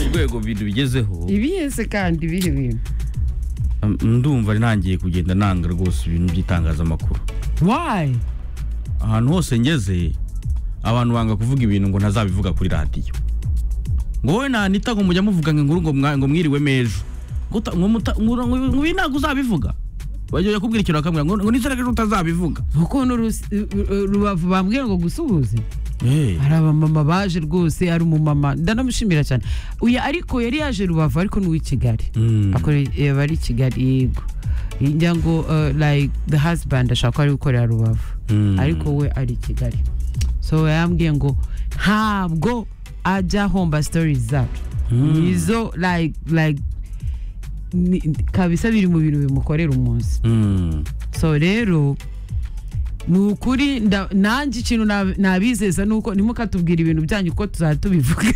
urwego ibintu bigezeho ibiheze kandi ibihe bintu um, ndumva ari ntangiye kugenda nanga rwose ibintu by'itangazamakuru wayi ahantu hose ngeze abantu banga kuvuga ibintu ngo ntazabivuga kuri radiyo ngo wowe nanita ngo mujya muvuga ngo inkuru ngo mwa- ngo mwiriwe mejo ngo uta- ngo muta- ngo- ngo- ngo ibi ntabwo uzabivuga bagiye kubwira ikintu bakamubwira ngo ngo nizere ko ejo utazabivuga ukuntu Rusi- Ru- Ru- rubavu bambwira ngo gusuhuze Eh, hari abamama baje rwose ari umumama ndanamushimira cyane uyu ariko yari yaje rubavu ariko ni uw'i kigali mm, akore yaba ari i kigali yego njya ngo uh, like the husband ashaka ko ari gukorera rubavu mm. ariko we ari i kigali so yambwiye ngo ntabwo ajya homba stories zacu Mm. izo like like ni- kabisa biri mu bintu bimukorera umunsi Mm. so rero ni ukuri nda- nanjye ikintu nab- nabizeza ni uko ntimukatubwira ibintu byanyu ko tuzajya tubivuga